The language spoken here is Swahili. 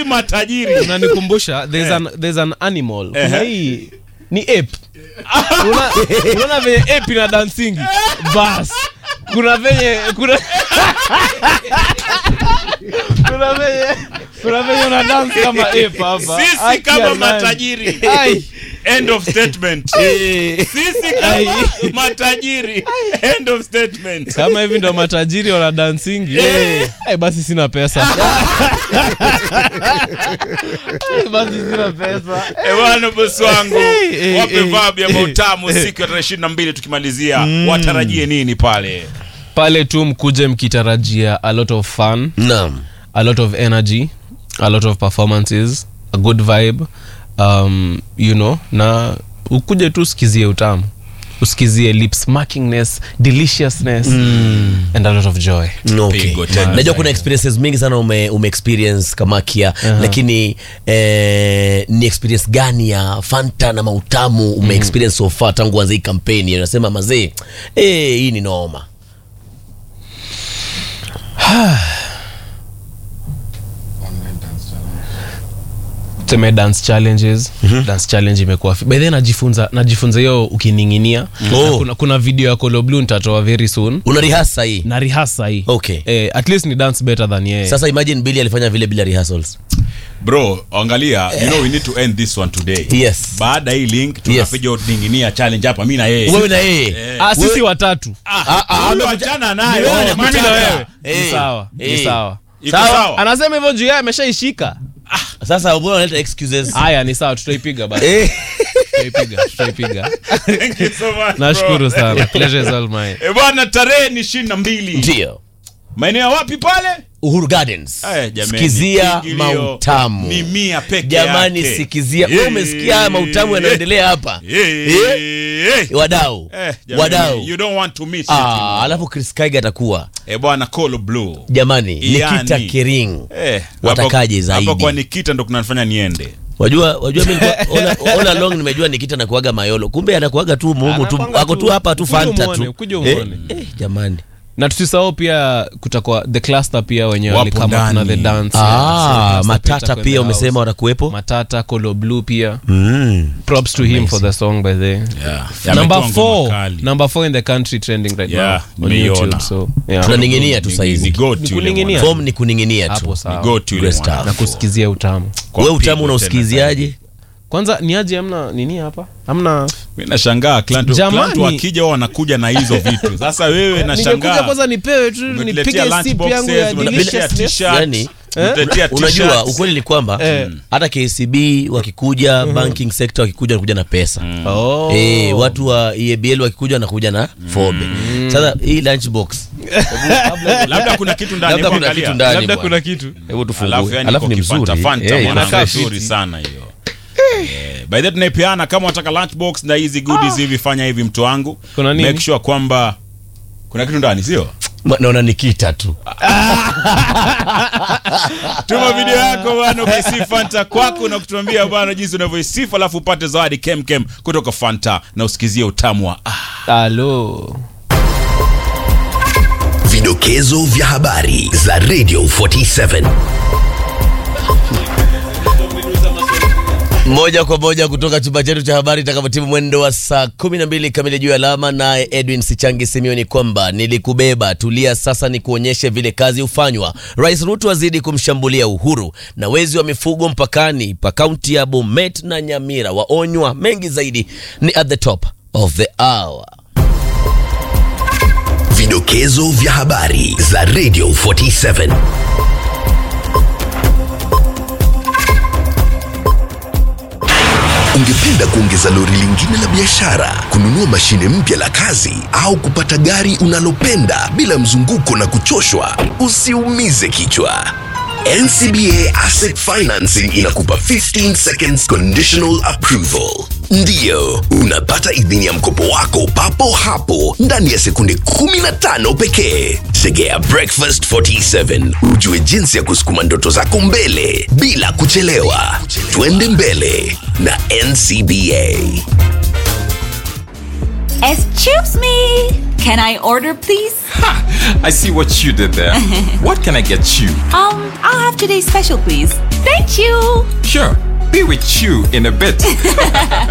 matajiri unanikumbusha there's an, there's an animal kuna hii ni ape Una- unaona venye ape ina dansingi bas kuna venye kuna kuna venye kuna venye una dance kama ape hapa sisi Aki kama ya nani? matajiri Ai. end of statement sisi kama matajiri end of statement kama hivi ndo matajiri wana dansingi Ai, basi sina pesa Ai, basi sina pesa ewana bosi wangu Hey, hey, wape hey, vibe ya hey, mautamu siku ya tarehe ishirini na mbili tukimalizia watarajie nini pale pale tu mkuje mkitarajia a lot of fun naam a lot of energy a lot of performances a good vibe um, you know na ukuje tu usikizie utamu usikizie lip smarkingness deliciousness and a lot of joy Okay. Pigo tena najua kuna zaidi. experiences mingi sana ume, ume experience kamakia Aha. lakini eh, ni experience gani ya fanta na mautamu ume experience so far tangu anze hii kampeni unasema mazee eh, hii ni noma tuseme dance challenges dance challenge imekuwa fi- by then najifunza najifunza hiyo ukininginia Oh. Na kuna, kuna video ya Colo Blue nitatoa very soon una rihasa hii na rihasa hii Okay. eh, at least ni dance better than yeye sasa imagine billy alifanya vile bila rehearsals bro angalia you know we need to end this one today Yes. baada hii link tunapiga yes. challenge hapa mi na yeye wewe na yeye ah, sisi watatu Huyu achana naye Ni wewe wewe na mimi mimi na na wewe. wewe Eh. ni sawa Eh. ni sawa Iko sawa? anasema hivyo juu yeye ameshaishika sasa mbona unaleta excuses haya ni sawa tutaipiga basi eh. tutaipiga tutaipiga Thank you so much, bro. nashukuru sana pleasure is all mine Eh, bwana tarehe ni ishirini na mbili ndio maeneo ya wapi pale uhuru gardens Eh, jameni, sikizia kiingilio mautamu ni mia peke jamani yake. sikizia wewe umesikia haya mautamu yanaendelea hapa Eh, Eh? eh. wadau Eh, jamani, wadau you don't want to miss it, Ah, you know. alafu chris kaiga atakuwa Eh, bwana Colo Blue jamani Yani. nikita kering Eh, Watakaje hapo- zaidi? hapo kwa nikita ndo kunanifanya niende wajua wajua mi nilikuwa- all- all along nimejua nikita nakuaga mayolo kumbe anakuaga tu mumu tu Anakuanga ako tu- tu hapa tu kuja fanta umuone, tu kuja eh, umuone. eh, jamani na tusisahau pia kutakuwa the cluster pia wenye Wapo walikama na ndani. the dance ah, yeah, so matata Cluster pia Kwenda umesema House. watakuwepo matata colo blue pia mm. props to him for the song by the Yeah. number Yametoa ngoma four kali. number four in the country trending right Yeah, now on nimeiona. youtube so yeah tunaning'inia tu Ni- ni saizi goat Ni yule kuning'inia. mwana. fom ni kuning'inia hapo tu Ni sawa goat yule Great mwana. stuff. na kusikizia utamu Kwa we utamu pigo unausikiziaje kwanza ni aje amna nini hapa amna mi nashangaa Clantu- Jamani. Clantu wakija wao wanakuja na hizo vitu sasa wewe ningekuja nashangaa kwanza nipewe tu umetuletea nipige lunch sip yangu boxes, ya umetuletea deliciousness t-shirt, Yani, umetuletea unajua t-shirts. ukweli ni kwamba Eh. hata kcb wakikuja banking sector wakikuja wanakuja na pesa oh Eh, watu wa EABL wakikuja wanakuja na fobe sasa hii lunchbox labda kuna kitu ndani Labda hebu kuna angalia. kitu ndani. labda bwana. kuna kitu hebu alafu tufungue yani alafu ni iko mzuri kifanta- fanta, Eh, mwana, inakaa nzuri fiti. sana hiyo Eh, by the way tunaipeana kama unataka lunchbox na hizi goodies hivi fanya hivi mtu wangu Kuna nini? make sure kwamba kuna kitu ndani sio Ma- naona nikita tu tuma video yako bwana ukisifu fanta kwako na kutuambia bwana jinsi unavyoisifu alafu upate zawadi kemkem kutoka fanta na usikizie utamu wa ah. alo Vidokezo vya habari za Radio 47. moja kwa moja kutoka chumba chetu cha habari itakapotimu mwendo wa saa 12 kamili juu ya alama naye edwin sichangi simioni kwamba nilikubeba tulia sasa ni kuonyeshe vile kazi hufanywa rais ruto azidi kumshambulia uhuru na wezi wa mifugo mpakani pa kaunti ya bomet na nyamira waonywa mengi zaidi ni at the top of the hour Vidokezo vya habari za Radio 47. Ungependa kuongeza lori lingine la biashara, kununua mashine mpya la kazi au kupata gari unalopenda bila mzunguko na kuchoshwa? Usiumize kichwa. NCBA Asset Financing inakupa 15 seconds conditional approval. Ndiyo, unapata idhini ya mkopo wako papo hapo ndani ya sekunde 15 pekee. Segea Breakfast 47 ujue jinsi ya kusukuma ndoto zako mbele bila kuchelewa. Twende mbele na NCBA. Excuse me. Can I order, please? I see what you did there. what can I get you? Um, I'll have today's special, please. Thank you. Sure, be with you in a bit.